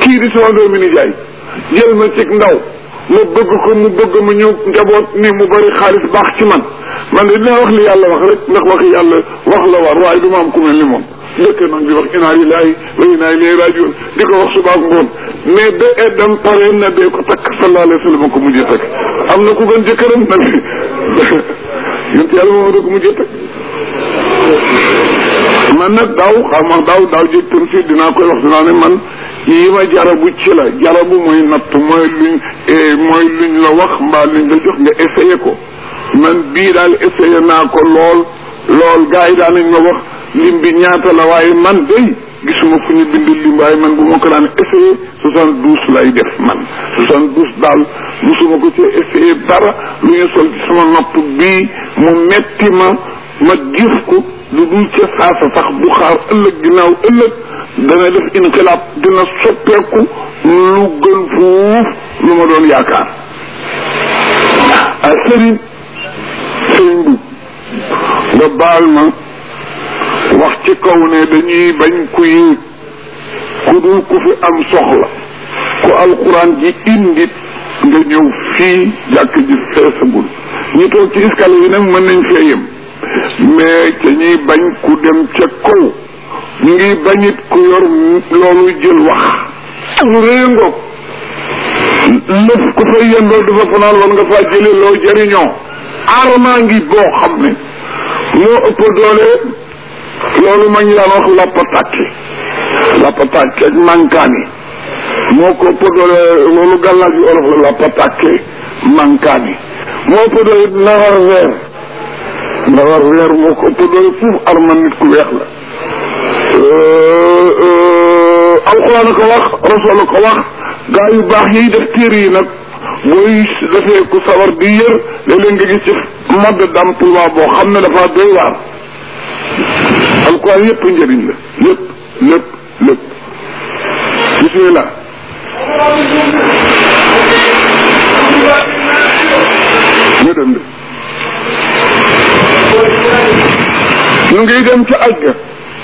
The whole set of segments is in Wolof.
kii di sama doomi ni jaay jël ma cig ndaw ma bëgg ko mu bëgg ma ñëw njaboot ni mu bari xaalis baax ci man man de dinaa wax li yàlla wax rek ndax waxi yàlla wax la war waaye du ma am ku mel ni moom dëkk nag di wax inaa lillahi wa inaa ilayhi rajiun di ko wax suba ak ngoon mais ba eddam pare na dee ko takk sallallahu alayhi wa sallam ko mujjee takk am na ku gën jëkkëram nag yonent yàlla moom da ko mujjee takk man nag daaw xam nga daaw daaw jëg tam si dinaa koy wax dinaa ne man yi ma jarabu ci la jarabu mooy natt mooy luñ mooy luñ la wax mbaa luñ la jox nga essayé ko man bii daal essayé naa ko lool lool gars yi daan nañ ma wax lim bi ñaata la waaye man day gisuma fu ñu bind lim waaye man bu ma ko daan essayé soixante douze lay def man soixante douze daal musuma ko ci essayé dara lu ñu sol ci sama nopp bii mu metti ma ma gis ko lu dul ca saasa sax bu xaar ëllëg ginnaaw ëllëg dana def inqilaab dina soppeeku lu gën fuuf lu ma doon yaakaar a sëriñ sëriñ bu nga baal ma wax ci kaw ne dañuy bañ ku yéeg ku dul ku fi am soxla ku alxuraan ji indit nga ñëw fii jàkk ji feesagul ñi toog ci escalier yi nag mën nañ fee yem mais ca ñuy bañ ku dem ca kaw ñu ngi bañit ku yor loolu jël wax lu rëy ngoog lëf ku fay yendoo dafa fanaan war nga faa jële loo jëriñoo armaa ngi boo xam ne moo ëpp doole loolu ma ñu daan wax lappatàkki lappatàkki ak mankaani moo ko ëpp doole loolu gàllaaj yu olof la lappatàkki mankaani moo ëpp doole nawar weer nawar weer moo ko ëpp doole fuuf arma nit ku weex la alxuraan ko wax rasul ko wax gaa yu baax yiy def téere yi nag booy defee ku sawar di yër léeg-léeg nga gis ci mode d'emploi boo xam ne dafa doy waar alxuraan yëpp njëriñ la lépp lépp lépp bismillah ñu dem de ñu ngi dem ca aj ga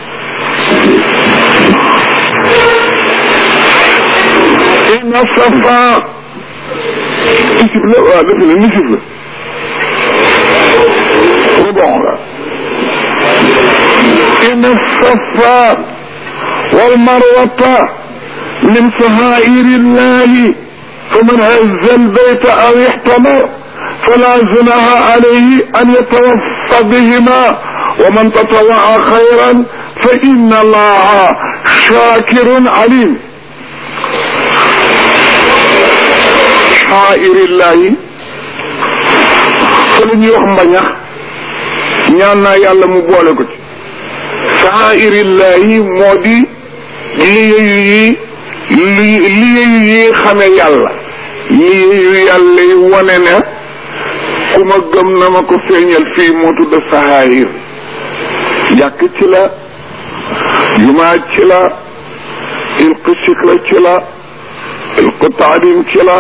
inna safa isib la waaw defe na nisib la mu bon la inna safa wal marwata min sahairi llahi faman hazza albayta aw ihtamar fala junaha alayhi an yatawaffa bihima wa man tatawaa xayran fa inna allaha shakirun alim xaa'irillahi fa la ñuy wax mbañax ñaan naa yàlla mu boole ko ci xaa'irillahi moo di liyeyu yi liyeyu yi xame yàlla liyeyu yàlla yi wane ne ku ma gëm na ma ko feeñal fii moo tudd sahaayir jàkk ci la jumaa ci la ilqu sikla ci la ilqu taalim ci la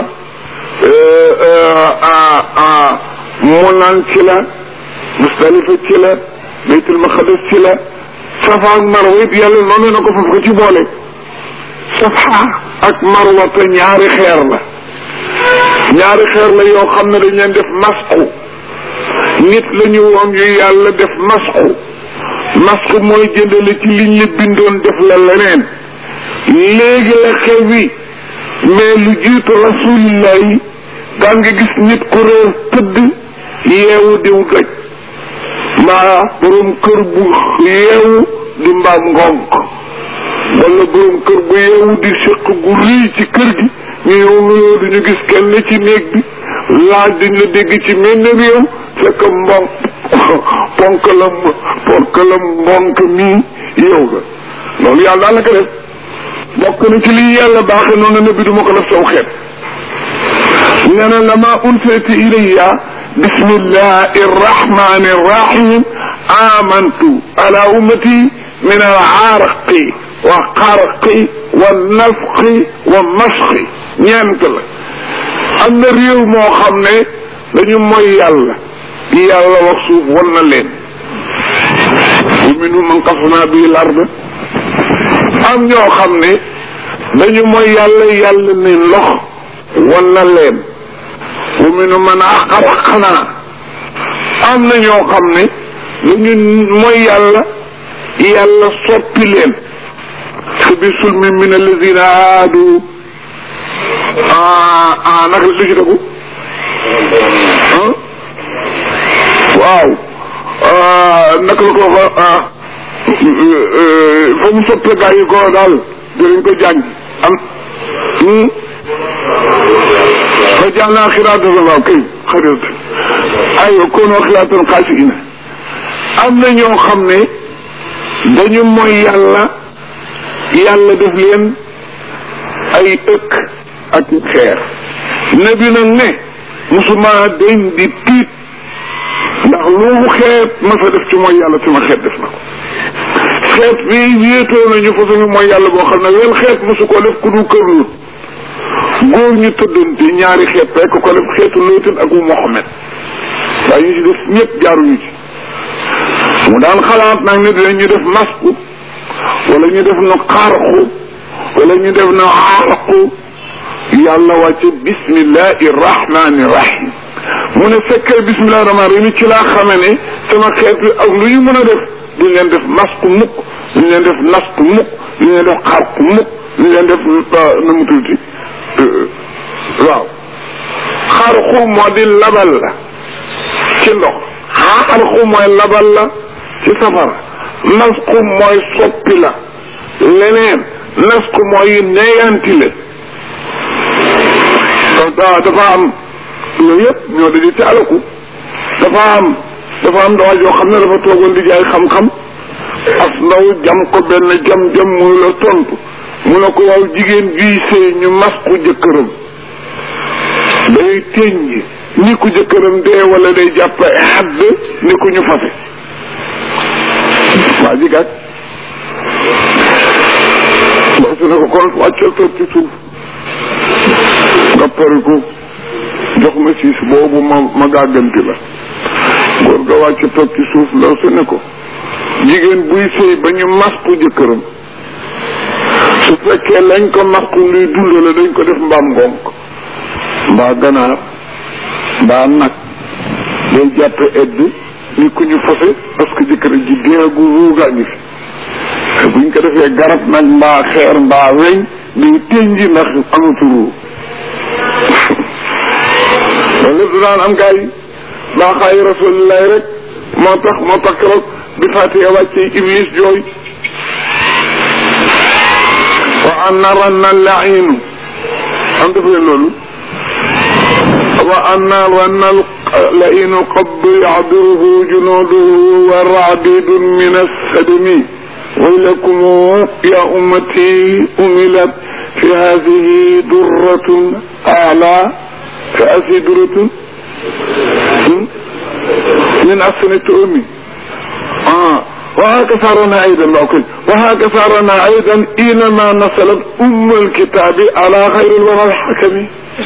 munaan ci la musdalifa ci la baytul maqdis ci la safa ak marwa it yàlla noonu na ko foofu ko ci boole safa ak marwa te ñaari xeer la ñaari xeer la yoo xam ne dañ leen def masku nit la ñu woon yu yàlla def masku masku mooy jëndale ci liñ la bindoon def la leneen léegi la xew wi mais lu jiitu rasulillah yi daan nga gis nit ku réer tëdd yeewu diw doj mbaa borom kër bu yeewu di mbaam ngonk wala borom kër bu yeewu di séq gu rëy ci kër gi ñu yow nuyoo duñu gis kenn ci néeg bi laaj duñ la dégg ci menn réew fekk mbonk ponk la ponk la mbonk mii yow la loolu yàlla daal la ko def bokk na ci lii yàlla baaxe noonu ne bi duma ko def saw xeet nee na lama unsilati ilayya bismillahi arrahmani arrahim amantu ala ummati min alxarqi wa xarqi wa nafqi wa masqi ñeent la am na réew moo xam ne dañu mooy yàlla yàlla wax suuf wan na leen wa minhum man qasna bihi al ard am ñoo xam ne dañu mooy yàlla yàlla ni ndox wan na leen wa minu man xalaqnaa am na ñoo xam ne dañu mooy yàlla yàlla soppi leen fa bi sulmi min alladina haadu ah naka lu ci tegu waaw naka la ko fa fa mu soppe gaa yi ko daal dinañ ko jàng am fa jàllaa xiraatan waaw kay xarit aywa koonoo xiraatan xaasi ina am na ñoo xam ne dañu mooy yàlla yàlla def leen ay ëkk ak xeer nabi nag ne musuma dañ di tiit ndax lu mu xeet ma fa def ci mooy yàlla sama xeet def na ko xeet bi wéetoo nañu fa suñu mooy yàlla boo xam ne wel xeet mosu ko def ku du kër lu góor ñu tëddante ñaari xeet rek ko def xeetu lootin ak wu Mohamed waaye ñu ci def ñëpp jaaruñu ci mu daan xalaat nag ne dinañu def masku wala ñu def na xarqu wala ñu def na xarqu yàlla wàcce bismillahi rahmani rahim mu ne fekkee bismillahi rahmani rahim ci laa xame ne sama xeet bi ak lu ñu mën a def duñ leen def masku mukk duñ leen def nasku mukk duñ leen def xarqu mukk duñ leen def na mu tuuti waaw xarqu moo di labal la ci ndox xarqu mooy labal la ci safara nasku mooy soppi la leneen nasku mooy neyanti la dafa am yooyu yëpp ñoo daje ci alaku dafa am dafa am dawaa joo xam ne dafa toogoon di jaay xam-xam as ndaw jam ko benn jam-jam mu la tontu mu ne ko waaw jigéen bii sëy ñu masku jëkkëram day téññi ni ku jëkkëram dee wala day jàpp xadd ni ku ñu fase waa ji kat ndaw si ne ko kon wàccal toog ci suuf nga pare ko jox ma siis boobu ma ma gàgganti la góor ga wàcc toog ci suuf ndaw si ne ko jigéen buy sëy ba ñu masku jëkkëram su fekkee lañ ko masku luy dund la dañ ko def mbaam ngonk mbaa ganaar mbaa nag day jàppe edd ni ku ñu fase parce que jëkkër ji deegu ruugaa ngi fi te buñ ko defee garab nag mbaa xeer mbaa weñ day tënji ndax amatu ruu loolu lépp daan am gaa yi baaxaayu rasulillahi rek moo tax moo tax keroog bi fatiha wàcce iblis jooy wa anna ranna lainu am def leen loolu wa anna ranna lainu qad yahduruhu junuduhu wa raabidun min assadmi ويلكم يا أمتي أملت في هذه درة أعلى كأسي درة من أسنة أمي آه وهكذا رنا أيضا لأكل وهكذا رنا أيضا إنما نزلت أم الكتاب على غير الورى الحكم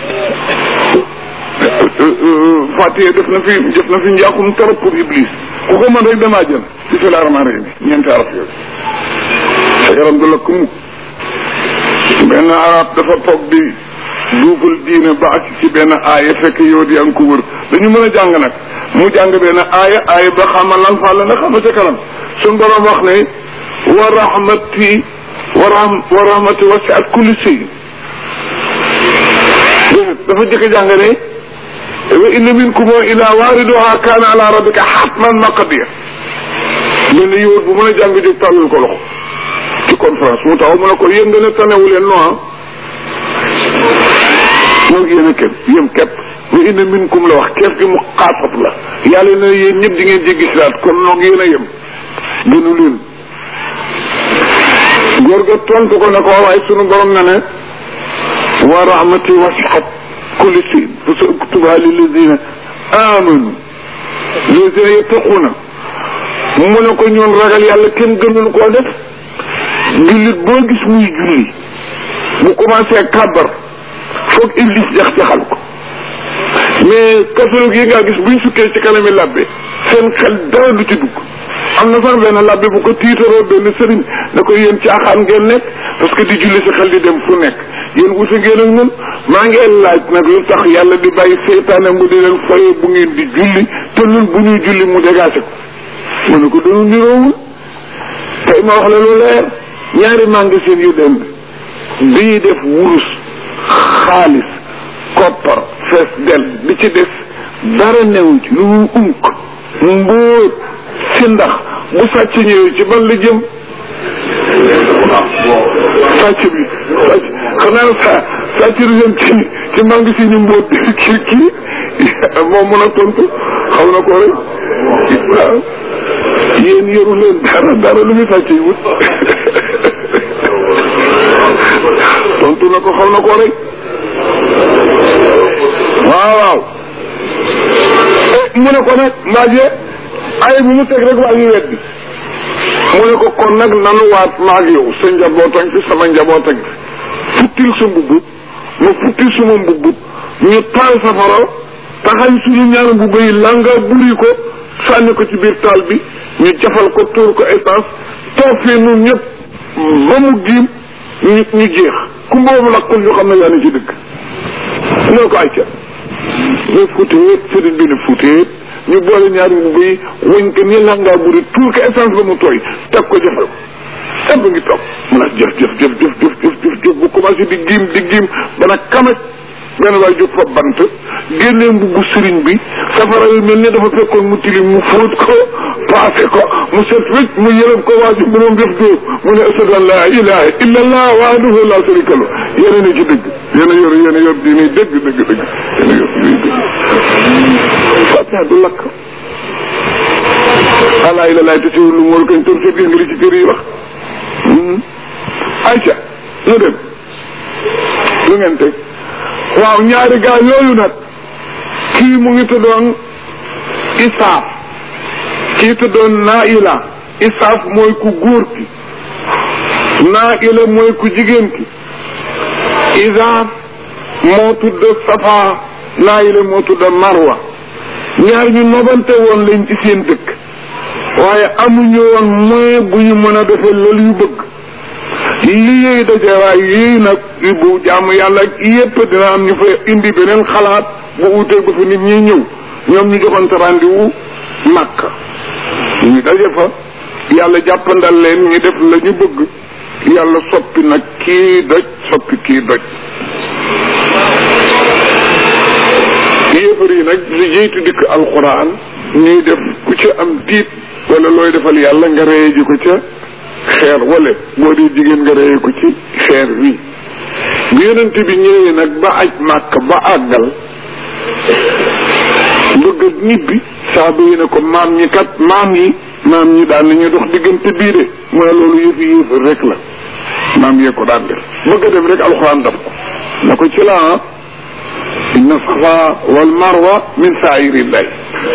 Fatiha def na fi def na fi njaaxum trop pour Iblis ku ko mën rek damaa jël bismillahi rahmaani rahim ñeenti araf yooyu sa yaram du la ko mukk benn arab dafa toog di duuful diine ba ak ci benn aaya fekk yow di ang ko wër dañu mën a jàng nag mu jàng benn aaya aaya ba xamal lan fa la nga xam ca kanam suñ borom wax ne wa rahmati wa rahm wa rahmati wasi'at kulli shay dafa jëkk jàng ne wa inna minkum ila waariduha kaana ala rabbika hatman maqdiya mel ni yow bu mën a jàng jóg tàllal ko loxo ci conférence mu taxaw mu ne ko yéen nga ne tanewu leen non moo ngi yéen a képp yéen képp wa inna minkum la wax keef gi mu xaasab la yàlla ne yéen ñëpp di ngeen jéggi siraat kon noo ngi yéen a yem gënu leen góor ga tontu ko ne ko waaye sunu borom na ne wa rahmati wasihat kulli shay fa sa uktubuha lilladina amanu lilladina yattaquna mu ne ko ñoon ragal yàlla kenn gënul koo def jullit boo gis muy julli bu commencé kàbbar foog iblis jax-jaxal ko mais catholique yi nga gis buñ sukkee ci kanami labbe seen xel dara du ci dugg am na sax benn labbe bu ko tiitaroo benn sëriñ ne ko yéen caaxaan ngeen nekk parce que di julli si xel di dem fu nekk yéen wuute ngeen ak ñun maa ngeen laaj nag lu tax yàlla di bàyyi seytaane mu di leen foye bu ngeen di julli te ñun bu ñuy julli mu dégagé ko mu ne ko dañu niroowul tey ma wax la lu leer ñaari magasin yu dem bii def wurus xaalis koppar fees del bi ci des dara new ci lu unk mbóot si ndax bu sàcc ñëwee ci ban la jëm sàcc bi sàcc xanaa sa sàcc du jëm ci ci magasin ñu mbóot kii kii moom mën a tontu xaw na ko rek waaw yéen yoru leen dara dara lu muy sàcc yi wut tontu na ko xaw na ko rek waaw waaw mu ne ko nag mbaaje ay bu mu teg rek waa ñu weddi mu ne ko kon nag nanu waat maag yow sa njabootan fi sama njabootan fi futtil sa mbubb ma futtil suma mbubb ñu taal safara taxañ suñu ñaari mbubb yi langa buri ko sànni ko ci biir taal bi ñu jafal ko tuur ko essence toog fii nun ñëpp ba mu giim ñu ñu jeex ku mboobu lakkul ñu xam ne yaa ni ci dëkk ñoo ko acca ñu futeet sëriñ bi ne futeet ñu boole ñaari mbubb yi wëñ ko ni langaa buri tuur ko essence ba mu tooy teg ko jafal ko ëpp ngi toog mu nag jëf jëf jëf jëf jëf jëf jëf jëf bu commencé di giim di giim ba nag kamaj benn waay jóg fa bant génnee mbubbu sëriñ bi safara yu mel ni dafa fekkoon mu tilim mu fóot ko paase ko mu set wécc mu yërëm ko waa ji mu doon def dóor mu ne ashadu an laa ilaha illa allah wahdahu la sharika lahu yéen a ne ci dëgg yéen a yor yéen a yor diine dëgg dëgg dëgg yéen a yor diine dëgg fatiha du lakk alaa ila laay te siwul lu mool kañ tor seet gis nga li ci kër yi wax ayca ñu dem lu ngeen teg waaw ñaari gaa yooyu nag kii mu ngi tuddoon isaaf kii tuddoon naila isaaf mooy ku góor ki naila mooy ku jigéen ki isaaf moo tudd safa naila moo tudd marwa ñaar ñu nobante woon lañ ci seen dëkk waaye amuñu woon moyen bu ñu mën a defee loolu yu bëgg lii daje waaye yii nag bu jaamu yàlla yépp dina am ñu fa indi beneen xalaat bu utee ba fa nit ñi ñëw ñoom ñu joxante rendez-vous Makka ñu daje fa yàlla jàppandal leen ñu def la ñu bëgg yàlla soppi nag kii doj soppi kii doj yéefar yi nag li jiitu dikk alxuraan ñuy def ku ca am tiit wala looy defal yàlla nga reye ji ko ca xeer wala boo dee jigéen nga reye ko ci xeer wi bi yonent bi ñëwee nag ba aj màkk ba àggal bëgg a ñibbi saaba yi ne ko maam ñi kat maam yi maam ñi daan nañu dox diggante bii de mu ne loolu yëfi yëfar rek la maam yee ko daan def bëgg a dem rek alxuraan daf ko na ko ci la inna safa wal marwa min saa'irillahi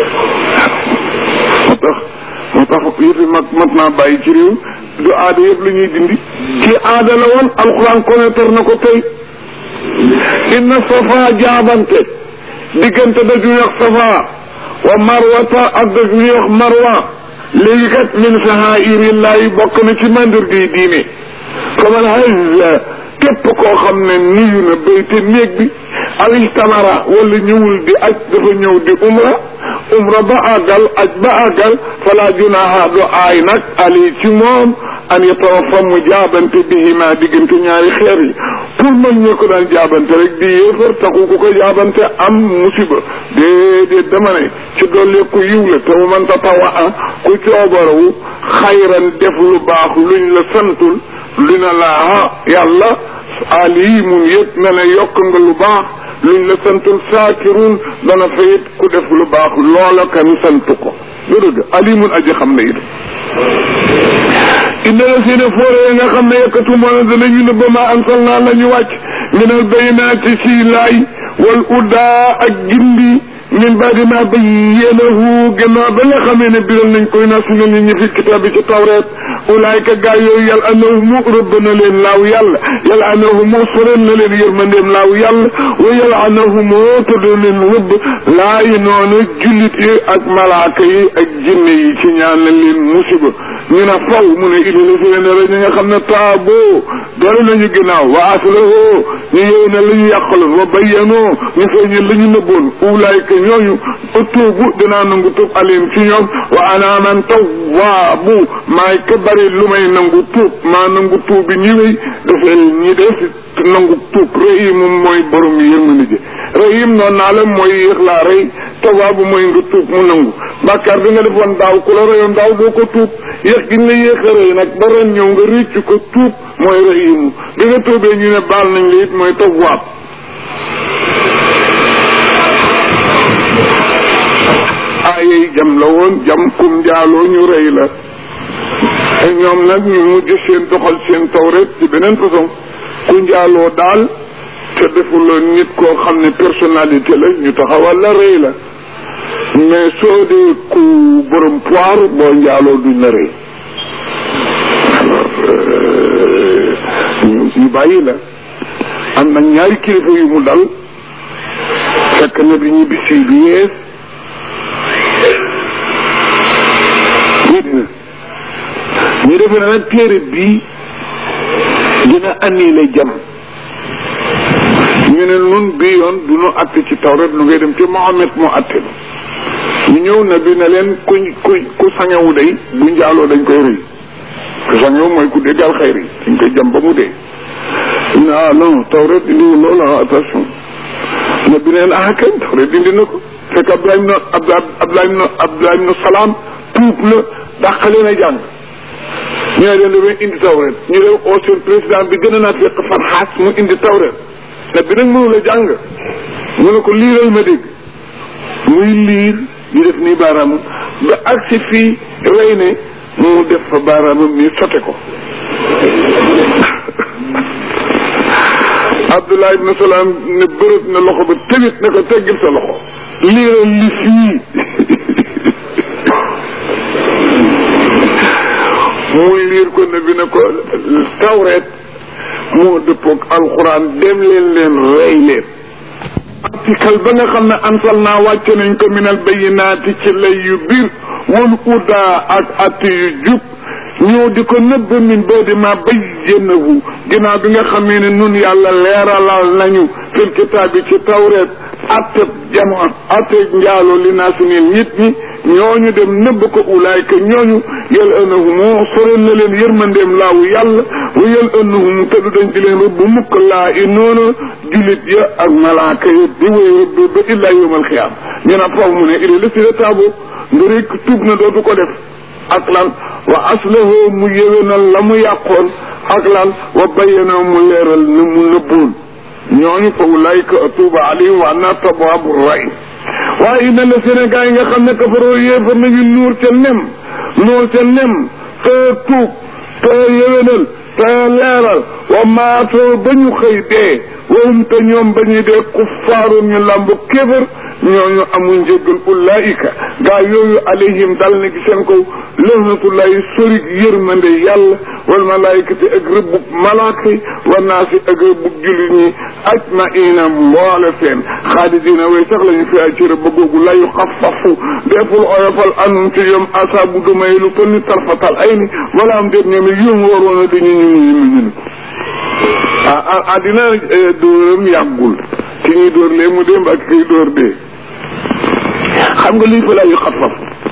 moo tax moo tax yëfi mag mat naa bàyyi ci réew du aada yëpp la ñuy dindi ci aada la woon alxuraan connaître na ko tey inna safa jaabante diggante daj ñuy wax safa wa marwata ak daj ñuy wax marwa léegi kat min saa'irillahi bokk na ci mandarga yi diine faman hajja képp koo xam ne nuyu na bayte néeg bi aw istamara wala ñëwul di aj dafa ñëw di umra umra ba àggal aj ba àggal fala junaha du aay nag ali ci moom an yatawafa mu jaabante bihima diggante ñaari xeer yi pour man ñu ko daan jaabante rek di yéefar taxu ku ko jaabante am musiba déedéet dama ne ci doole ku yiw la te mu man tatawa a ku coobarawu xayran def lu baax luñ la santul li na laa yàlla alimun yëpp na ne yokk nga lu baax luñ la santul saakirun dana fayit ku def lu baax loola kan sant ko lu dëgg alimun aji xam ne it inna la seene foore nga xam ne yëkkatu moona danañu ne ba ma ansal naa la ñu wàcc minal baynaati ci laay wal uddaa ak gindi min baadi ma bayyanahu gannaaw ba nga xamee ne biral nañ koy nas na nit ñi fi kitaab bi ci tawreet ulaayka gaa yooyu yàlla anahumu rëbb na leen laaw yàlla yàlla anahumu soreen na leen yërmandeem laaw yàlla wa yàlla anahumu tudd leen rëbb laa yi noonu jullit yi ak malaaka yi ak jinne yi ci ñaanal leen musiba ñu ne faw mu ne ili la si leen rek ñi nga xam ne taaboo doole nañu ginnaaw wa aslahoo ñu yow ne la ñu yàqaloon wa bayyanoo ñu feeñal la ñu nëbboon ulaayka ñooñu tuubu dinaa nangu tuub alim ci ñoom wa ana man tawwaabu maay ka bari lu may nangu tuub maa nangu tuub bi ñi wéy dafay ñi def nangu tuub rahim mooy borom yërmande ji rahim noonu naa la mooy yéex laa rey tawwaabu mooy nga tuub mu nangu bàkkaar bi nga defoon daaw ku la reyoon daaw doo ko tuub yéex gi nga yéex a rey nag ba ren ñëw nga réccu ko tuub mooy rahim bi nga tuubee ñu ne baal nañ la it mooy tawwaab aayey jam la woon jam kum njaaloo ñu rey la te ñoom nag ñu mujj seen doxal seen tawret ci beneen façon ku njaaloo daal te defuloon nit koo xam ne personnalité la ñu taxawal la rey la mais soo dee ku borom poire boo njaaloo duñ la rey alors ñu bàyyi la am na ñaari kilifa yu mu dal fekk na bi ñu bisi bi yees ñu defe na nag téere bii dina annulé jam ñu ne nun bii yoon du nu atte ci tawret lu ngay dem ci Mohamed moo atte ñu ñëw na bi ne leen ku ku ku sangewu day bu njaaloo dañ koy rëy ku sangewu mooy ku déggal xayri dañ koy jam ba mu dee ne ah non tawret indiwu loolu ah attention na bi neen ah kañ tawret dindi na ko fekk Abdoulaye ibn Abdoulaye ibn Abdoulaye ibn Salaam tuub la dàqale na jàng ñu ne leen damay indi tawret ñu dem au seen président bi gën a naa fekk Farxaas mu indi tawret ne bi nag mënu la jàng mu ne ko liiral ma dégg muy liir ñu def nii baaraamam ba agsi fii rey ne mu def fa baaraamam nii sote ko Abdullah ibn Salaam ne bërëb na loxo ba tëbit ne ko teggil sa loxo liiral li fii muy liir ko ne bi ne ko tawreet moo dëppoog alxuraan dem leen leen rey leen article ba nga xam ne ansal naa wàcce nañ ko minal bayinaati ci lay yu biir wal udaa ak atti yu jub ñëw di ko nëbb min boo di ma bayyanahu ginnaaw bi nga xamee ne nun yàlla leeralal nañu fil kitaab bi ci tawreet atteb jamono atteb njaalo li naa si neen nit ñi ñooñu dem nëbb ko ulaayka ñooñu yal anahumu soreel na leen yërmandeem laawu yàlla wa yal anahum te du dañ di leen rëbb mukk laa i noonu julit ya ak malaaka ya di way rëbb ba illaa yawmal xiyaam ñu ne faw mu ne ili la si la taabo nga rek tuub na dootu ko def ak lan wa aslahu mu yéwénal la mu yàqoon ak lan wa bayyana mu leeral na mu nëbboon ñooñu fa ulaayka atuuba alayhim wa ana tawaabu rahim waaye ina la Sénégal yi nga xam ne kafaroo yéefar nañu nuur ca nem nuur ca nem te tuub te yéwénal te leeral wa maatoo ba ñu xëy dee wahum te ñoom ba ñuy dee kuffaaru ñu làmb kéefar ñooñu amuñ njëggal ulaayika gaa yooyu alayhim dal na ci seen kaw lahnatullahi sorig yërmande yàlla wal malaayikati ak rëbbub malaaka yi wa naasi ak rëbbub jullit ñi ajmaina mboole seen xaalidina way sax lañu fi ay ci rëbb googu la yu xafafu deful oyofal anum ci ñoom asaabu dumay lu toll ni tarfatal ay ni wala am déet ñoom yum waroon a dañu ñu ñu ñu ah addina dóoram yàggul ki ñuy dóor lee mu démb ak kiy dóor dee xam nga lii fa laa yu xafaf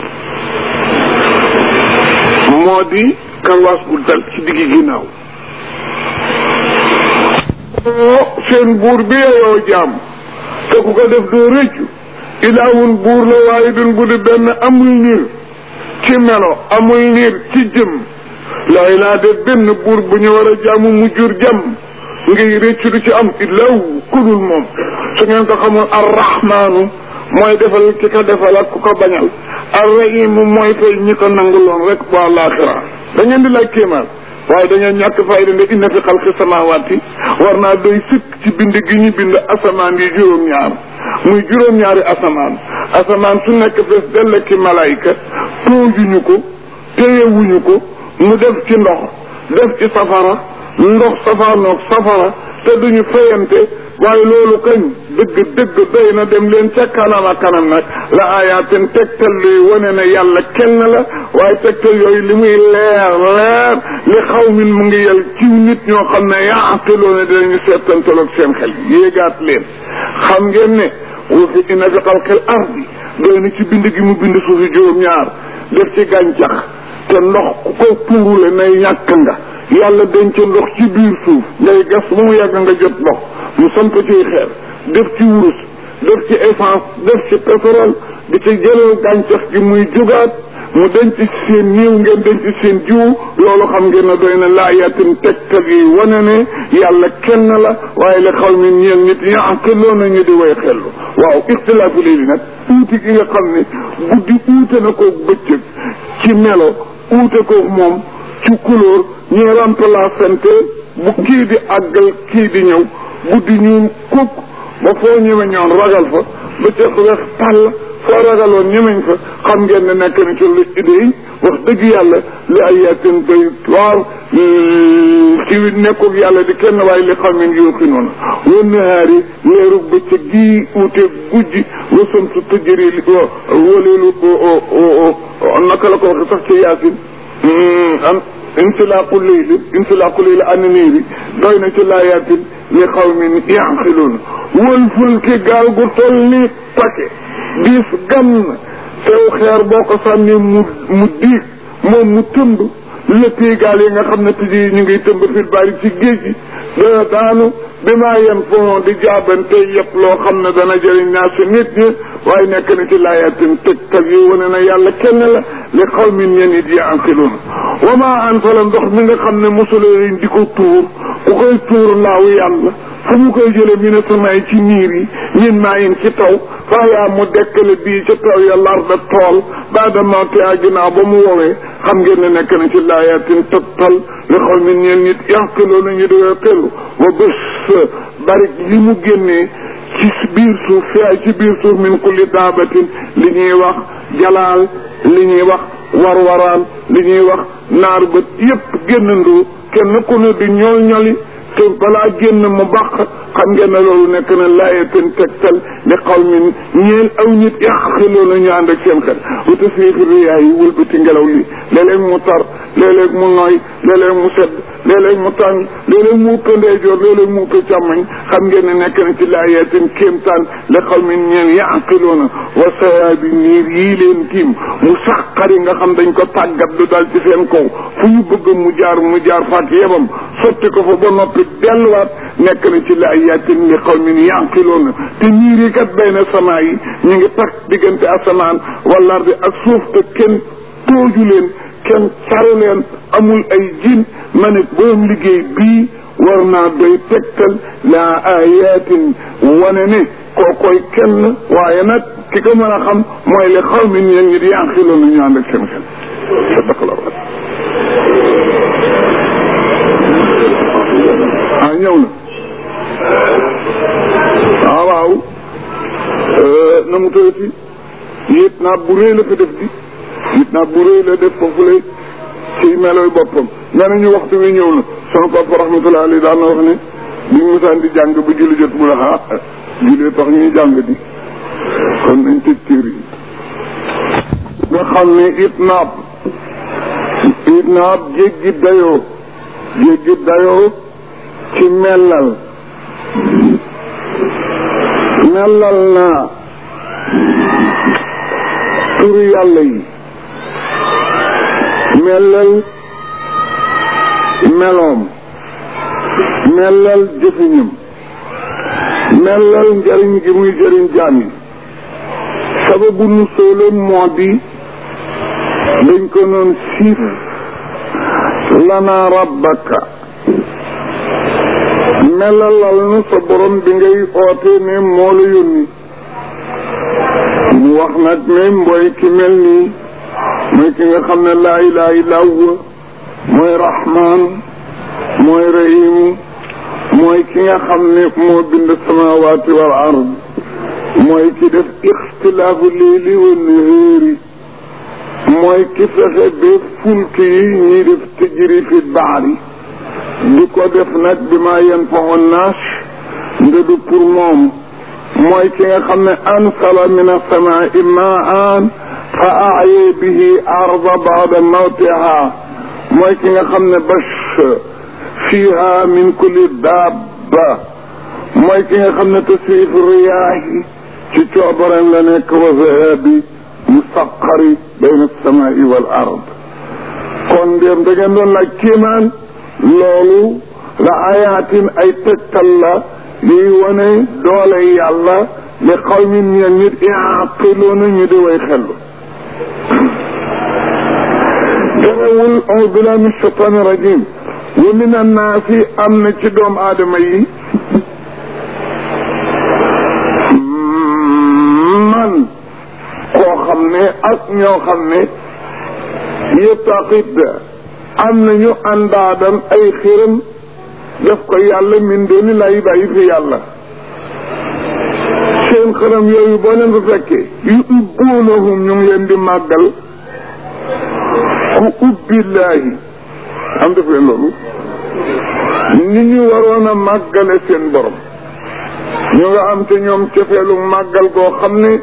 moo di karwaas bu dal ci diggi ginnaaw oo seen buur bi yeyoo jaam te ku ko def doo rëccu ilaawun buur la waaye dun bu di benn amul niir ci melo amul niir ci jëm laay laa de benn buur bu ñu war a jaamu mu jur jàmm ngay rëccu du ci am illaahu kudul moom su ngeen ko xamul arrahmaanu mooy defal ki ko defal ak ku ko bañal arrahim mooy fay ñi ko nanguloon rek bu àllaaxira da ngeen di laaj kéemaan waaye dañoo ñàkk fayda nde inna fi xalqi samawaati war naa doy sëkk ci bind gi ñu bind asamaan yi juróom-ñaar muy juróom-ñaari asamaan asamaan su nekk fees dell ki malayka toojuñu ko téyewuñu ko mu def ci ndox def ci safara ndox safaanoog safara te duñu fayante waaye loolu kañ dëgg dëgg doy na dem leen ca kanam a kanam nag la ayaatin tegtal luy wane ne yàlla kenn la waaye tegtal yooyu li muy leer leer li xaw min mu ngi yel ciw nit ñoo xam ne yaaqiloo ne dinañu seetantaloog seen xel yéegaat leen xam ngeen ne wa fi inna fi xalqil ardi doy na ci bind gi mu bind suufi juróom-ñaar def ci gàncax te ndox ku ko tuurule nay ñàkk nga yàlla denc ndox ci biir suuf ngay gas ba mu yàgg nga jot ndox mu samp ciy xeer def ci wurus def ci essence def ci pétrole di ci jëlal gàncax gi muy jugaat mu denc seen niiw ngeen denc seen jiw loolu xam ngeen ne doy na laayatin tegtal yi wane ne yàlla kenn la waaye la xaw mi ñeel nit yaqiloo na ñu di way xellu waaw ixtilaafu léegi nag uuti gi nga xam ne guddi uute na ko bëccëg ci melo uute ko moom ci couleur ñuy remplacante bu kii di àggal kii di ñëw guddi ñuul kukk ba foo ñëwee ñoon ragal fa bëccëg weex tàll foo ragaloon ñemeñ fa xam ngeen ne nekk na ci lu idée yi wax dëgg yàlla li ay yaatin doy waar ci nekkul yàlla di kenn waaye li xam ne yoo xinoona wan nahaari leeru bëccëg gii uute gujji wasam su tëjëri li waleelu naka la ko waxe sax ci yaasin am insilaaqu leyli insilaaqu leyli an niiri doy na ci laayaatin li xawmin yaqiluun wal fulki gaal gu toll ni pake diis gann sew xeer boo ko sànni mu mu diig moom mu tëmb lëppii gaal yi nga xam ne tiji ñu ngi tëmb fil bari ci géej gi dana daanu bi maa yen fon di jaabante yëpp loo xam ne dana jëriñ naa si nit ñi waaye nekk na ci laayatin tegtal yi wane na yàlla kenn la li xawmin ñen it yaqiluun wa maa anfala ndox mi nga xam ne mosuleen di ko tuur ku koy tuur laaw yàlla fu mu koy jële mi ne samaay ci niir yi min maa in ci taw faayaa mu dekkale bii ca taw ya larda tool baada mawti a ginnaaw ba mu woowee xam ngeen ne nekk na ci laayatin tegtal li xawmin ñen nit yaqiluun ñu dee xelu wa bés bari li mu génnee ci biir suuf fi ci biir suuf min kulli daabatin li ñuy wax jalaal li ñuy wax warwaraan li ñuy wax naar bët yépp génnandoo kenn ku ne di ñool ñoli te balaa génn mu bàq xam ngeen ne loolu nekk na laayatin tegtal li xawmin ñeel aw nit yàqiloo na ñu ànd ak seen xel wuta fiixi riyaa yi wëlbati ngelaw li léeg-léeg mu tar léeg-léeg mu nooy léeg-léeg mu sedd léeg-léeg mu tàng léeg-léeg mu ëpp ndeyjoor léeg-léeg mu ëpp càmmoñ xam ngeen ne nekk na ci laayatin kéemtaan li xawmin ñeel yàqiloo na wa sayaabi niir yii leen tiim mu saqari nga xam dañ ko tàggat du dal ci seen kaw fu ñu bëgg mu jaar mu jaar faak yebam sotti ko fa ba noppi delluwaat nekk na ci laayatin li qawmin yaqiloon te niir yi kat bay na samaa yi ñu ngi takk diggante asamaan wala ardi ak suuf te kenn tooju leen kenn saru leen amul ay jin ma ne boom liggéey bii war naa doy tegtal la ayatin wane ne kookoy kenn waaye nag ki ko mën a xam mooy li qawmin yéen ñi di yaqiloon na ñu ànd ak seen xel sadaqallahu ah ñëw na waaw waaw na mu tëddati yit naa bu rëy la ko def di yit naa bu rëy la def foofu lay ci meloy boppam nee nañu waxtu wi ñëw na sama papa rahmatullahi alayhi daan na wax ne bi mu musaan di jàng ba julli jot mu la ah jullee tax ñuy jàng di kon nañ tëj téere yi nga xam ne it naab it naab jéggi dayoo jéggi dayoo ci mellal mellal naa turu yàlla yi mellal meloom mellal jëfiñam mellal njëriñ gi muy jëriñ jaam yi sababu nu soolam moo di dañ ko noon siif lana rabbaka melalal nu sa borom bi ngay oote ne moo la yónni mu wax nag ne mooy ki mel nii mooy ki nga xam ne laa ilaha illa huwa mooy rahman mooy rahim mooy ki nga xam ne moo bind samawaati wal ard mooy ki def ixtilaafu leeli wa nahaari mooy ki fexe ba fulk yi ñuy def tëjëri fi baari di ko def nag bi ma yanfau naas nga du pour moom mooy ki nga xam ne ansala min asamaai maan fa aye bihi arda baada mawtiha mooy ki nga xam ne bash fiha min kulli dabba mooy ki nga xam ne tasrif riyaahi ci coobareem la nekk wa zahabi musaqari bayna alsamai wal ard kon ndéem da ngeen doon laaj kéemaan loolu la ayaatin ay tegtal la liy wane doole yàlla li xaw min ñeen nit yaqiluuna ñu di way xellu ganewul audu billahi min shaytaani rajim wa min annaasi am na ci doom aadama yi man koo xam ne ak ñoo xam ne yëttaqid am nañu àndaadan ay xiram def ko yàlla min dooni lay bàyyi fi yàlla seen xaram yooyu boo leen fa fekkee yu ubbuunahum ñu ngi leen di màggal ku ubbillaahi am def leen loolu ni ñu waroon a màggale seen borom ñu nga am te ñoom cefeelu màggal goo xam ne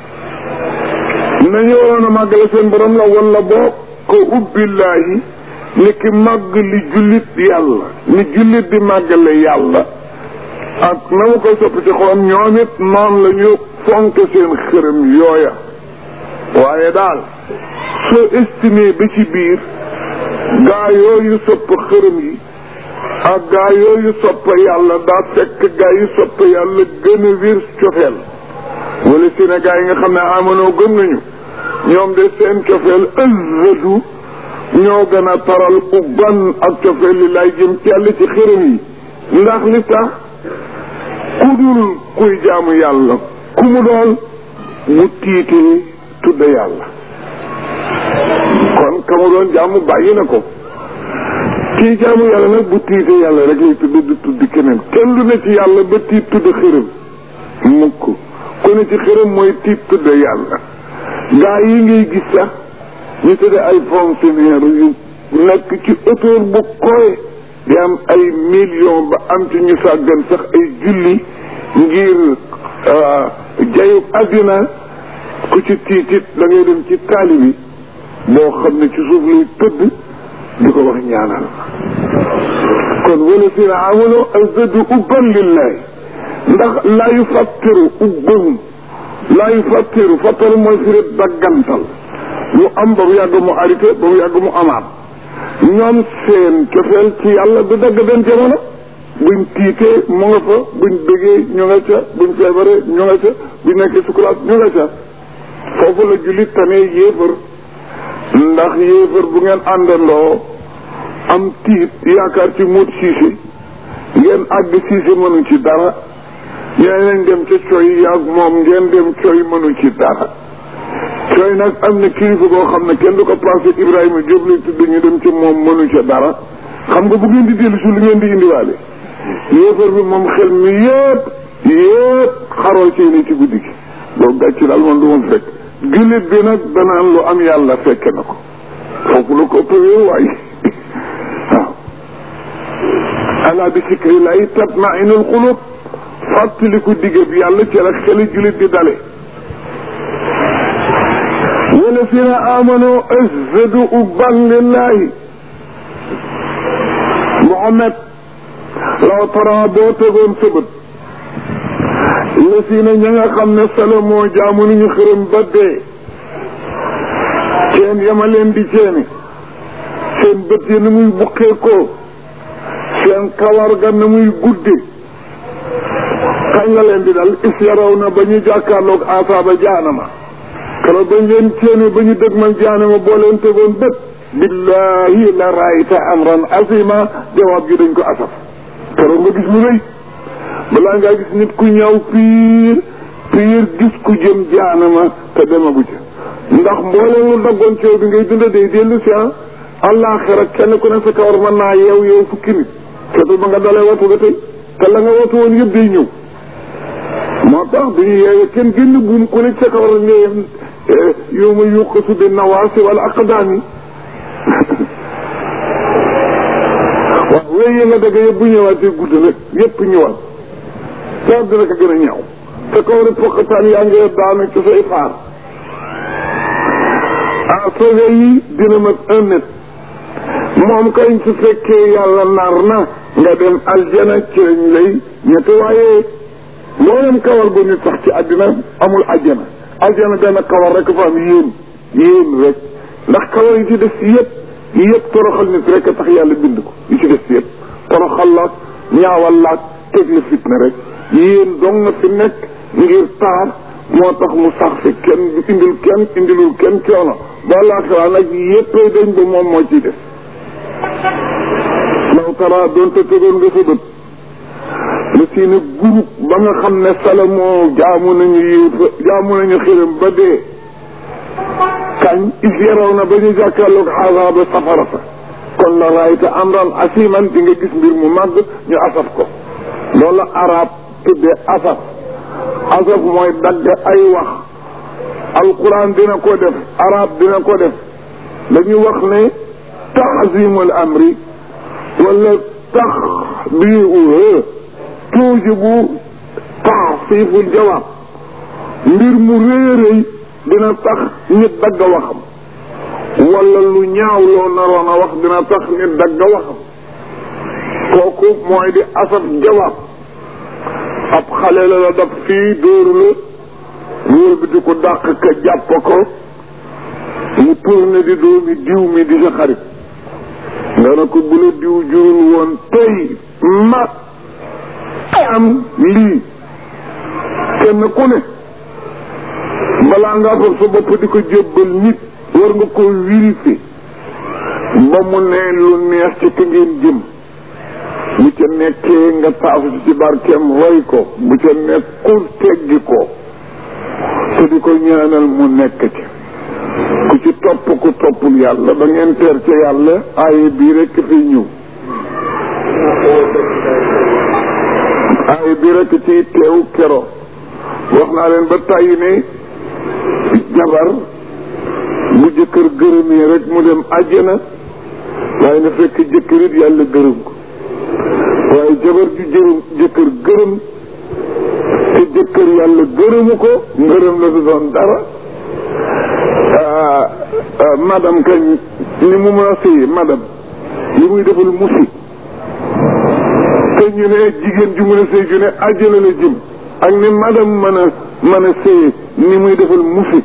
nañu waroon a màggale seen borom la wala boo ko ubbillaahi ni ki màgg li jullit yàlla ni jullit di màggale yàlla ak na mu koy soppi ci xolam ñoom it noonu la ñu fonk seen xërëm yooya waaye daal soo estimé ba ci biir gaa yooyu sopp xërëm yi ak gaa yooyu sopp yàlla daa fekk gaa yi sopp yàlla gën a wir cofeel wala si ne gaa yi nga xam ne amanoo gëm nañu ñoom de seen cofeel ëzzadu ñoo gën a taral ubban ak cofeel li lay jëm ci yàlla ci xërëm yi ndax li tax ku dul kuy jaamu yàlla ku mu doon mu tiitee tudda yàlla kon ka mu doon jaamu bàyyi na ko kii jaamu yàlla nag bu tiitee yàlla rek lay tudd du tudd keneen kenn du ne ci yàlla ba tiit tudd xërëm mukk ku ne ci xërëm mooy tiit tudd yàlla gaa yi ngay gis sax ñu tudde ay fonctionnaire yu nekk ci auteur bu koy di am ay million ba am ci ñu sàggan sax ay julli ngir jayub àddina ku ci tiitit da ngay dem ci taali bi boo xam ne ci suuf lay tëdd di ko wax ñaanal kon wala si na amano azadu ubban lillahi ndax laa yu fattiru ubbahum laa yu fattiru fattiru mooy firit daggantal lu am ba mu yàgg mu arrêté ba mu yàgg mu amaat ñoom seen cofeel ci yàlla du dagg benn jamono buñ tiitee mu nga fa buñ bëggee ñu nga ca buñ feebaree ñu nga ca buñ nekkee sukuraat ñu nga ca foofu la jullit tamee yéefar ndax yéefar bu ngeen àndandoo am tiit yaakaar ci muut siise ngeen àgg siise mënu ci dara ñeneen dem ca coy yaag moom ngeen dem coy mënu ci dara coy nag am na kilifa boo xam ne kenn du ko passé Ibrahima Diop lay tudd ñu dem ca moom mënu ca dara xam nga bu ngeen di dellu si lu ngeen di indiwaale yéefar bi moom xel mi yëpp yëpp xaroo ci ni ci guddi gi loolu gàcc daal man du ma fekk jullit bi nag danaan lu am yàlla fekke na ko foofu la ko ëppee waay waaw ala bi sikri lay tatmainul xulub fàttaliku digg bi yàlla ci la xeli jullit di dale wala fi na amano azadu ubban lillahi Muhammad law tara boo tegoon sëbët la si na ña nga xam ne salomoo jaamu nañu xërëm ba dee ceen yama leen di ceeni seen bët yi na muy buqee ko seen kawar ga na muy gudde kañ la leen di dal is yaraw na ba ñu jàkkaarloog asaaba jaanama kala bañ leen ceeni ba ñu dëgmal jaanama boo leen tegoon bët billahi la raayta amran azima jawaab gi dañ ko asaf keroog nga gis lu rëy balaa ngaa gis nit ku ñëw piir piir gis ku jëm jaanama te demagu ca ndax mbooleem lu daggoon ci yow bi ngay dunda day dellu si ah àllaaxira kenn ku ne sa kawar mën naa yeew yow fukki nit te ba nga dalee watu ba tey te la nga watu woon yëpp day ñëw moo tax bu ñu yeewee kenn génn buum ku nekk sa kaw rek nga yem yow ma yuqasu bi nawaasi wala aqdaami waaw wéy yi nga dëgg yëpp bu ñëwaatee gudd nag yëpp ñëwaat saa dina ko gën a ñaaw sa kaw rek poqataan yaa ngi daanu ci say faar ah soge yi dina mat un mètre moom kañ su fekkee yàlla nar na nga dem aljana ci lañ lay ñetti waaye mboolem kawar bu nit sax ci àddina amul aljana aljana benn kawar rek fa am yéen yéen rek ndax kawar yi ci des yëpp yëpp toroxal nit rek a tax yàlla bind ko yi ci des yëpp toroxal laak ñaawal laak teg la fitna rek yéen dong nga fi nekk ngir taar moo tax mu sax fi kenn du indil kenn indilul kenn coono ba laaxiraa nag yëppay dañ ba moom moo ciy def law tara doonte tegoon nga sa bët la seeni groupe ba nga xam ne salamoo jaamu nañu yiw jaamu nañu xiram ba dee kañ is yaraw na ba ñu jàkkaarloog azaaba safara sa kon la raayta amran asiman di nga gis mbir mu màgg ñu asaf ko loolu arab tuddee asaf asaf mooy dagg ay wax alquran dina ko def arab dina ko def dañu wax ne taazimul amri wala taxbiuhu tuujibu taasiful jawaab mbir mu réeréy dina tax nit dagg waxam wala lu ñaaw loo naroon a wax dina tax nit dagg waxam kooku mooy di asaf jawaab ab xale la la dab fii dóoru la wóor bi di ko dàq ka jàpp ko mu tourné di doomi diw mi di sa xarit nga ne ko bu la diw jurul woon tey ma am lii kenn ku ne balaa ngaa fab sa bopp di ko jébbal nit war nga ko vérifier ba mu ne lu neex ci ka ngeen jëm bu ca nekkee nga taafu ci barkeem roy ko bu ca nekkul teggi ko te di ko ñaanal mu nekk ci ku ci topp ku toppul yàlla ba ngeen teer ca yàlla aaye bii rekk fiy ñëw aaye bii rekk ci teew kero wax naa leen ba tàyyi ne jabar bu jëkkër gërëmee rek mu dem àjjana waaye na fekk jëkkër it yàlla gërëm ko waaye jabar ju jërëm jëkkër gërëm te jëkkër yàlla gërëmu ko ngërëm la du doon dara madame kañ ni mu mën a sëyi madame li muy defal musi te ñu ne jigéen ju mën a sëy ju ne àjjana la jëm ak ni madame mën a mën a sëyi ni muy defal musi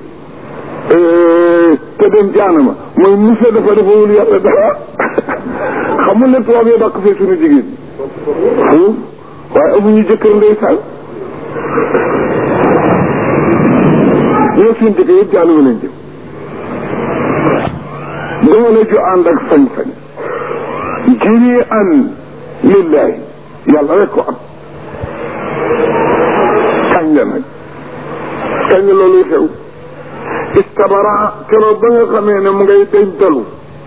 te dem jaanama mooy musa dafa defawul yàlla dara xamul ne tubaab yi dàq fee suñu jigéen ñi waaye amuñu jëkkër ndeysaan ñoo seen jëkkër yëpp jaanama leen jëm doole ju ànd ak sañ-sañ jëri an lillahi yàlla rek ko am kañ la nag kañ la looluy xew istabara keroog ba nga xamee ne mu ngay dencalu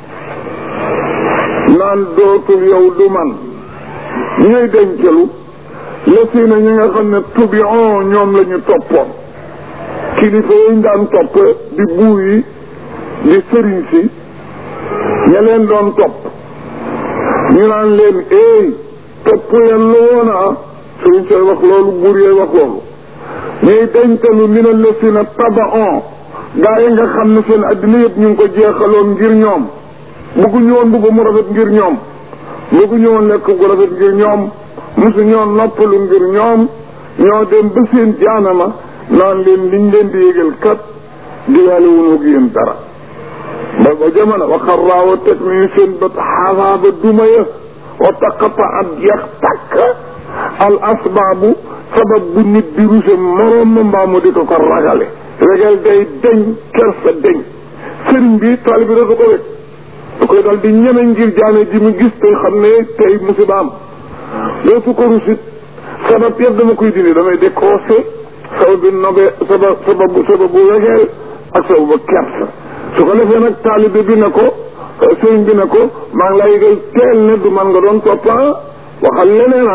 naan dootul yow du man ñooy dencalu la si na ñi nga xam ne tubion ñoom la ñu toppoon kilifa yi daan topp di buur yi di sëriñ si ña leen doon topp ñu naan leen eey topp yen la woon ah sëriñ sooy wax loolu buur yooy wax loolu ñuy dencalu mi na la si na tabaon gaa yi nga xam ne seen addina yëpp ñu ngi ko jeexaloon ngir ñoom bëgguñu woon bëgg mu rafet ngir ñoom bëgguñu woon lekk gu rafet ngir ñoom mosu ñoo noppalu ngir ñoom ñoo dem ba seen jaanama naan leen liñ leen di yégal kat digaale wuñu ak yéen dara ba ba jamono wa xarraawa teg nañu seen bët xasaaba duma ya wa taqata at jeex takk al asbaabu sabab bu nit di ruse moroom ma mbaa mu di ko ko ragale regal day deñ kersa deñ sëriñ bi taalibi da ko wet da koy dal di ñeme ngir jaane ji mu gis tey xam ne tey musiba am dootu ko rusit sabab yëpp dama koy dindi damay décroché sabab bi nobe sabab sababu sababu wegeel ak sababu kersa su ko defee nag taalibe bi ne ko sëriñ bi ne ko maa ngi lay yëgal teel ne du man nga doon toppa waxal leneen ah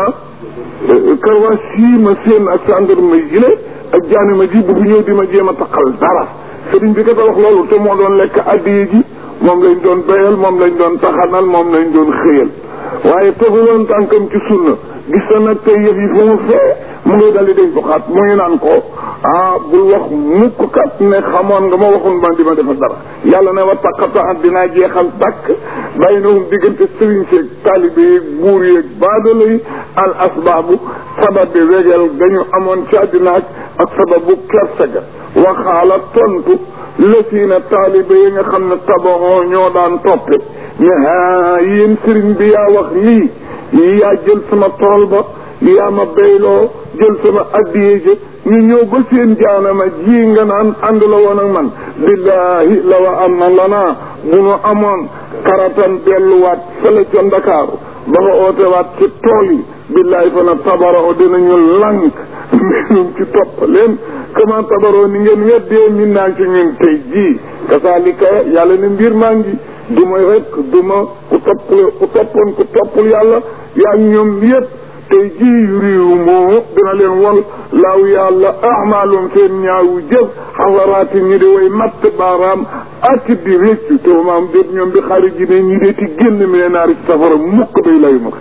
karwaas sii ma seen ak gendarme yi le ak jaani ma ji bu fi ñëw di ma jéem a taqal dara sëriñ bi kat a wax loolu te moo doon lekk addiye ji moom lañ doon béyal moom lañ doon taxanal moom lañ doon xëyal waaye teguloon tànkam ci sunna gis na nag tey yëf yi fu mu fee mu ngi dal di dañ ko xaat mu ngi naan ko ah bul wax mukk kat ne xamoon nga ma waxoon man di ma defa dara yàlla ne wa taqata at dinaa jeexal tàkk bàyyi na hum diggante sëriñ seeg taalibe yeeg buur yeeg baadala yi al asbaabu sabab bi wegeel gañu amoon ci àddina ak sababu kersa ga waxaala tontu lësiina taalibe yi nga xam ne tabaxoo ñoo daan toppe ne haa yéen sëriñ bi yaa wax lii yaa jël sama tool ba yaa ma béyloo jël sama addiyee ja ñu ñëw ba seen jaanama ji nga naan ànd la woon ak man billahi la wa am na lanaa bu nu amoon karatan delluwaat fële ca ndakaaru ba nga ootewaat ci tool yi billahi fa na tabarao dinañu lànk mbinum ci topp leen kama tabaroo ni ngeen weddee min naa ci ñun tey jii kasaalika yàlla ne mbir maa ngi du ma rek du ma ku topp ku toppoon ku toppul yàlla yaa ñoom yëpp tey jii yu réew moo dina leen won laaw yàlla amaalum seen ñaawu jëf xasaraati ñi di way matt baaraam ak di réccu te maam déet ñoom bi xarit ji ne ñi dee ci génn mi ne naari ci safara mukk day layu ma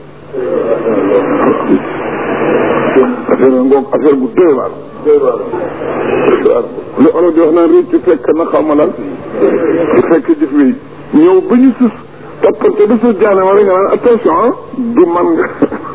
affaire ngoog affaire bu doy waar li olof di wax naan réccu fekk na xaw ma lan di fekk jëf wi ñëw ba ñu sus toppante ba sus jaane ma rek nga naan attention ah du man nga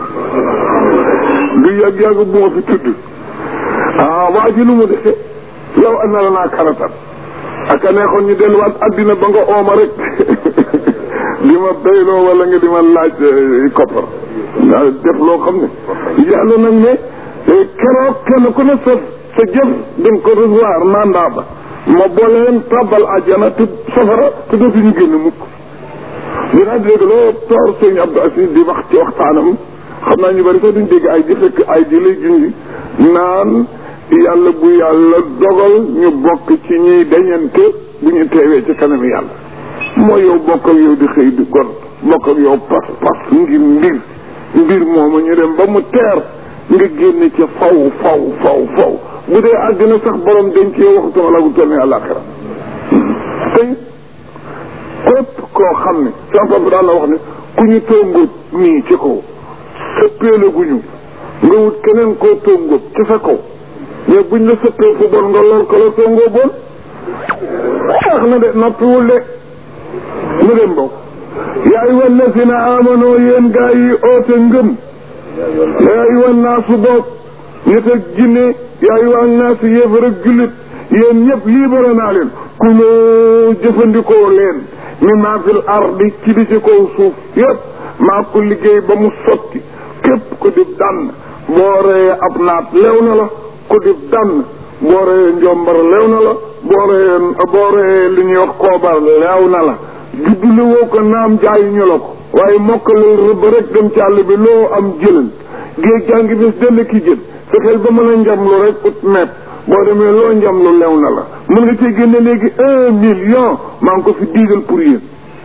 du yàgg-yàgg bu ma fi tudd ah waa ji lu mu defe yow ana la naa karatal ak a neexoon ñu delluwaat addina ba nga ooma rek di ma béyloo wala nga di ma laaj koppar waaw def loo xam ne yàlla nag ne keroog kenn ku ne sa sa jëf dañ ko recevoir mandat ba ma boole leen tàbbal àjjana te safara te dootuñu génn mukk dinaa dégg loo toor sëñ Abdou Aziz di wax ci waxtaanam xam naa ñu bari sax duñ dégg ay di fekk ay di lay junji naan yàlla bu yàlla dogal ñu bokk ci ñuy dañante bu ñu teewee ci kanam yàlla mooy yow bokk ak yow di xëy di gon bokk ak yow pas pas ngir mbir mbir moomu ñu dem ba mu teer nga génn ci faw faw faw faw bu dee àddina sax borom denc yow waxutuma la gu toll ni àllaaxira tey képp koo xam ne sama papa daan la wax ne ku ñu tóngoot nii ci kaw sëppeelaguñu nga wut keneen koo tóngoot ci sa kaw mais buñ la sëppee fu bon nga lor ko la tóngoo bon wax na de noppiwul de mu dem bokk yaa ayyuha allazina amano yéen gaa yi oote ngëm yaa ayyuha naasu bokk nit ak jinne yaa ayyuha naasu yéefar ak jullit yéen ñëpp libéré naa leen ku loo jëfandikoo leen mi maa fil ardi ci di ci kaw suuf yëpp maa ko liggéey ba mu sotti képp ku di dann boo reyee ab naat lew na la ku di dann boo reyee njombar lew na la boo reyee boo reyee li ñuy wax koobar lew na la juddule woo ko naam jaayuñu la ko waaye mokkalal rëbb rek dem ci àll bi loo am jëlal géej gaa ngi bés dell ki jël fexeel ba mën a njamlu rek ut mepp boo demee loo njamlu lew na la mën nga cee génne léegi un million maa ngi ko fi diigal pour yéen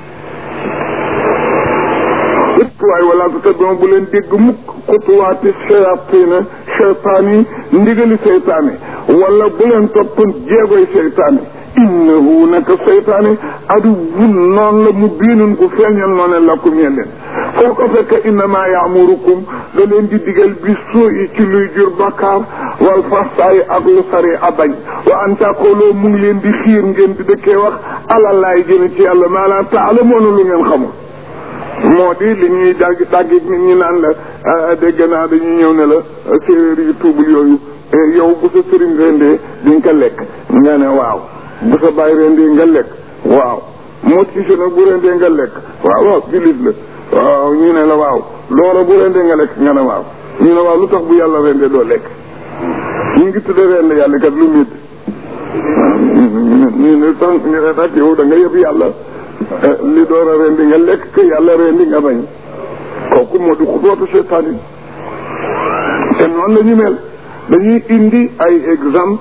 ëpp waaye wala ko tat bu leen dégg mukk xutuwaati shayatina cheytaan yi ndigali seytaane wala bu leen topp jeegoy seytaane innahu naka seytaane aduwwun noonu la mu biinun ku feeñal noone lakum yeen leen foo ko fekk innama yaamurukum da leen di digal bi soo yi ci luy jur bakkaar wal fastaay ak lu sari abañ wa an taqooloo mu ngi leen di xiir ngeen di dëkkee wax alalaay jëme ci yàlla maa laa taalamoona lu ngeen xamul moo di li ñuy dagg dagg nit ñi naan la dégg naa dañuy ñëw ne la séeréer yi tuubul yooyu yow bu sa sëriñ rendee di nga ko lekk nga ne waaw bu sa bàyyi rendee nga lekk waaw moo ci nag bu rendee nga lekk waaw waaw jullit la waaw ñu ne la waaw loola bu rendee nga lekk nga ne waaw ñu ne waaw lu tax bu yàlla rendee doo lekk ñu ngi tudde rend yàlla kat lu métti ñu ne tax ñu ne nag yow da nga yëpp yàlla li door a rendi nga lekk que yàlla rendi nga bañ kooku moo di xudootu seytaan yi te noonu la ñu mel dañuy indi ay exemple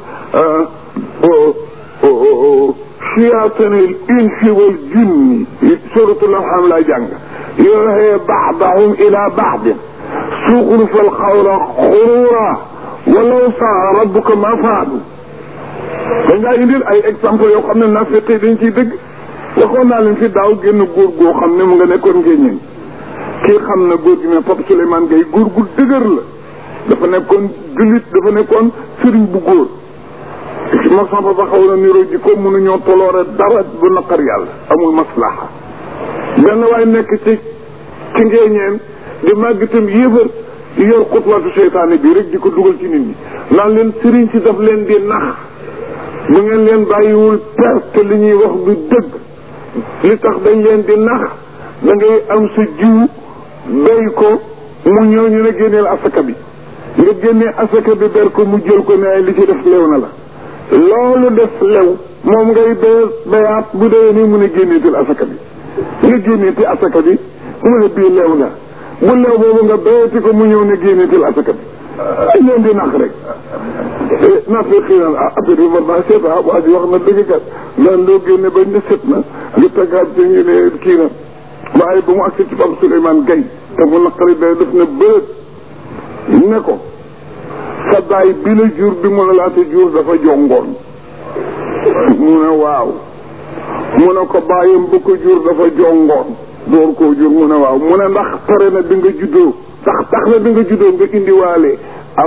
siyaatanil insi wal jinni suratul an'am lay jàng yooxee baadahum ila baadin tuxlifa alxawla xurura walaw saa rabbuka ma faadu dañ ngaa indil ay exemple yoo xam ne nafiq yi dañ ciy dëgg waxoon naa leen fi daaw génn góor goo xam ne mu nga nekkoon ngéñeen kii xam na góor gi ne Pape Souleymane Gueye góor gu dëgër la dafa nekkoon jullit dafa nekkoon sëriñ bu góor moo sama papa xaw na niroo ji ko mënuñoo toloore dara bu naqar yàlla amul maslaha benn waay nekk ci ci ngéeñeen di màgg itam yéefar di yor xutwaatu seytaane bi rek di ko dugal ci nit ñi naan leen sëriñ si daf leen di nax bu ngeen leen bàyyiwul perte li ñuy wax du dëgg li tax dañ leen di nax da ngay am sa jiw béy ko mu ñëw ñu ne génneel asaka bi nga génnee asaka bi ber ko mu jël ko ne ay li ci def lew na la loolu def lew moom ngay béy béyaat bu dee nii mu ne génneetil asaka bi nga génneeti asaka bi mu ne bii lew na bu lew boobu nga béyati ko mu ñëw ne génneetil asaka bi ay leen di nax rek naa fi xëy na ah affaire bi war naa seet ah waa ji wax na dëgg kat naan loo génne bañ ne set na nga taggaat ci ñu ne kii na waaye ba mu agsi ci Pape Souleymane Gueye te mu naqari day def ne bërët ne ko sa baay bi la jur bi mu la laata jur dafa jongoon mu ne waaw mu ne ko bàyyam bu ko jur dafa jongoon door koo jur mu ne waaw mu ne ndax pare na bi nga juddoo ndax tax na bi nga juddoo nga indiwaale ab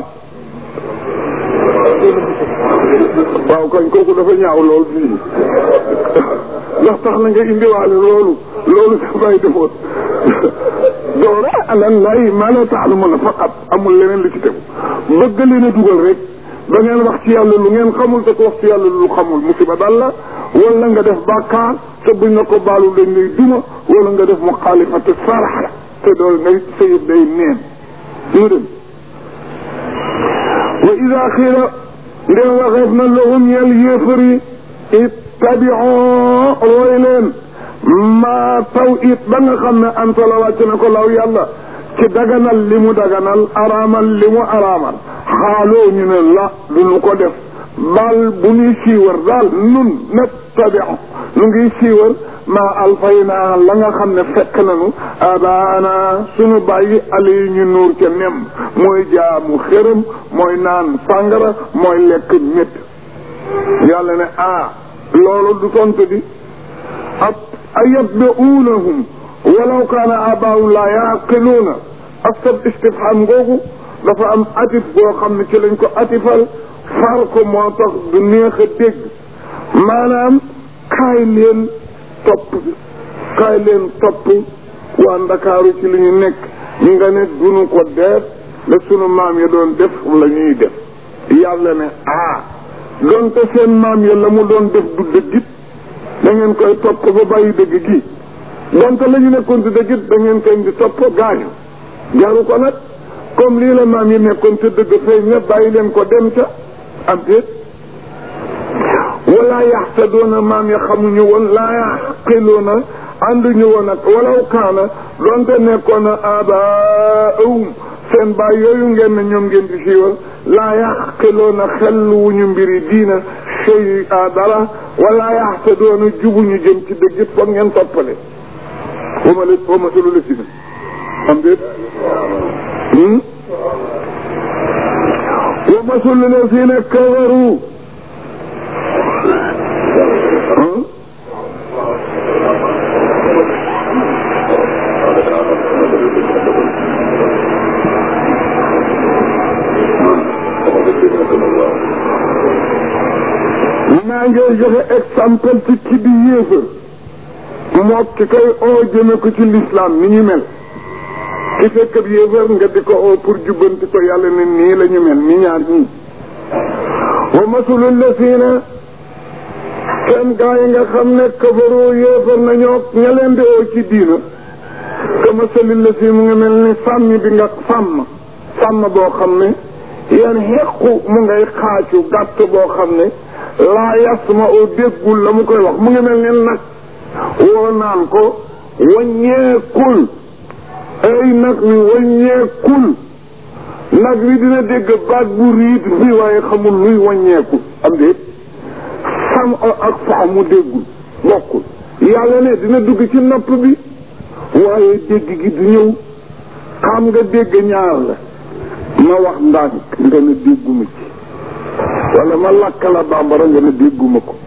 waaw kañ kooku dafa ñaaw lool fii ndax tax na nga indiwaale loolu loolu sa bàyyi defoon doora alan lay ma la taalamuna faqat amul leneen li ci tegu bëgg leen a dugal rek da ngeen wax ci yàlla lu ngeen xamul te ko wax ci yàlla lu xamul musiba dal la wala nga def bàkkaar te buñ la ko baalu dañ lay duma wala nga def muxaalifate sarax te dool ngay sayib day neen ñu dem wa ida xiila ndem waxeef na lahum yel yéefar yi ittabioo roy leen maa taw it ba nga xam ne anta la wàcc na ko law yàlla ci daganal li mu daganal araamal li mu araamal xaaloo ñu ne la du ñu ko def bal bu ñuy siiwar daal nun nattabiu nu ngi siiwar maa alfaynaa la nga xam ne fekk nañu abaana suñu bàyyi ali ñu nuur ca nem mooy jaamu xërëm mooy naan sàngara mooy lekk métt yàlla ne ah loolu du tontu di ab ayatbi'uunahum walaw kaana abaahum laa yaqiluuna astab istifham googu dafa am atif boo xam ne ci lañ ko atifal far ko moo tax du neex a dégg maanaam kaay leen topp kaay leen topp waa ndakaaru ci li ñu nekk ñi nga ne duñu ko def la sunu maam ya doon def la ñuy def yàlla ne ah donte seen maam ya la mu doon def du dëggit da ngeen koy topp ba bàyyi dëgg gi donte la ñu nekkoon di dëggit da ngeen koy di topp gaañu jaru ko nag comme lii la maam yi nekkoon te dëgg feeñ na bàyyi leen ko dem ca am déet wala yaxtadoona maam ya xamuñu woon laa yaqiloona ànduñu woon ak walaw kaana donte nekkoon a abaahum seen baay yooyu ngeen ne ñoom ngeen di siiwal laa yaqiloona xelluwuñu mbiri diina sey a dara wala yaxtadoona jubuñu jëm ci dëgg it foog ngeen toppale wama la wama sulu la si na am déet wama sulu la si na kawaru maa ngi joxe exemple ci ki di yéefar moo ki koy oo jëme ko ci l'islam ni ñu mel ki fekk ab yéefar nga di ko oo pour jubbanti ko yàlla ne nii la ñu mel ni ñaar ñii wa masulul lasina seen gaa yi nga xam ne kafaroo yéefar nañoo ña leen di oo ci diina ka masalil la si mu ngi mel ni sàmm bi nga sàmm sàmm boo xam ne yéen xequ mu ngay xaacu gàtt boo xam ne laa yasma oo déggul la mu koy wax mu ngi mel ni nag woo naan ko waññeekul ay nag wi waññeekul nag wi dina dégg baat bu riit fii waaye xamul luy waññeeku am déet sam ak fax mu déggul bokkul yàlla ne dina dugg ci nopp bi waaye dégg gi du ñëw xam nga dégg ñaar la ma wax ndànk nga ne dégguma ci wala ma lakk la bambara nga ne dégguma ko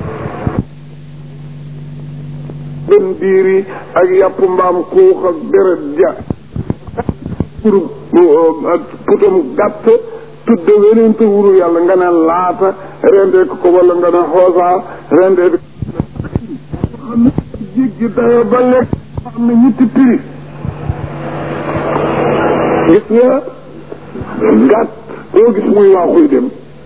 bën biir yi ak yàpp mbaam xuux ak deret ja pour putam gàtt tudde weneen te wuru yàlla nga ne laata rendee ko ko wala nga ne xoosaa rendee ko xam ne jéggi dayo ba lekk xam ne ñetti prix gis nga gàtt boo gis muy waaxuy dem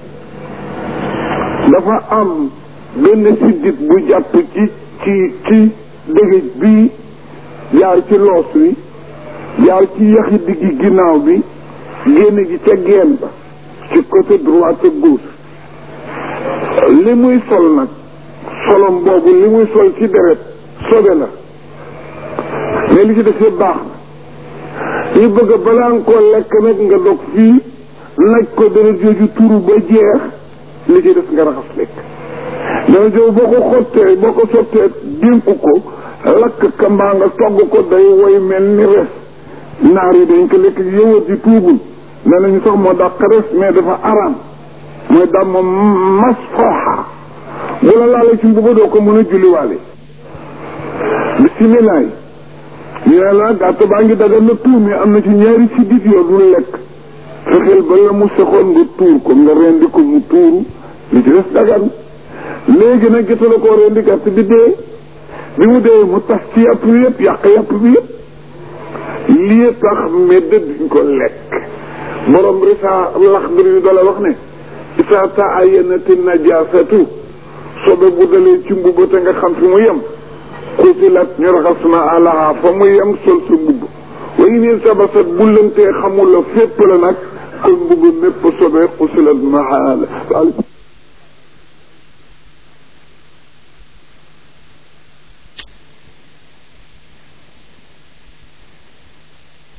dafa am benn siddit bu jàpp ci ci ci dëgëj bii jaar ci loos wi jaar ci yaxi diggi ginnaaw bi génn gi ca geen ba ci côté droite ak gauche li muy sol nag solom boobu li muy sol ci deret sobe la mais li ci def yëpp baax na ñu bëgg balaa nga koo lekk nag nga dog fii naj ko deret jooju turu ba jeex li ci def nga raxas lekk dana jow boo ko xottee boo ko sottee dénk ko lakk ka mbaa nga togg ko day woy mel ni res naar yi dañ ko lekk yëwat ji tuubul nee nañu sax moo dàq res mais dafa araam mooy daam moom mas fooxa bu la laalee ci mbuba doo ko mën a julliwaale bisimilah ñu ne la gàtt baa ngi dagal na tuur mais am na ci ñaari siddit yoo dul lekk fexeel ba la mu sexoon nga tuur ko nga rendi ko mu tuuru li ci des dagan léegi nag gisala koo rendi gàtt bi dee bi mu dee mu tas ci yàpp bi yëpp yàq yàpp bi yëpp lii tax medd duñ ko lekk borom risa lax bir yu dala wax ne isa taayanati najasatu sobe bu dalee ci mbubb te nga xam fi mu yem xusilat ñu raxas na alaha fa mu yem sol sa mbubb wa in sabasat bu lëntee xamula fépp la nag kon mbubb mépp sobe xusilat mahala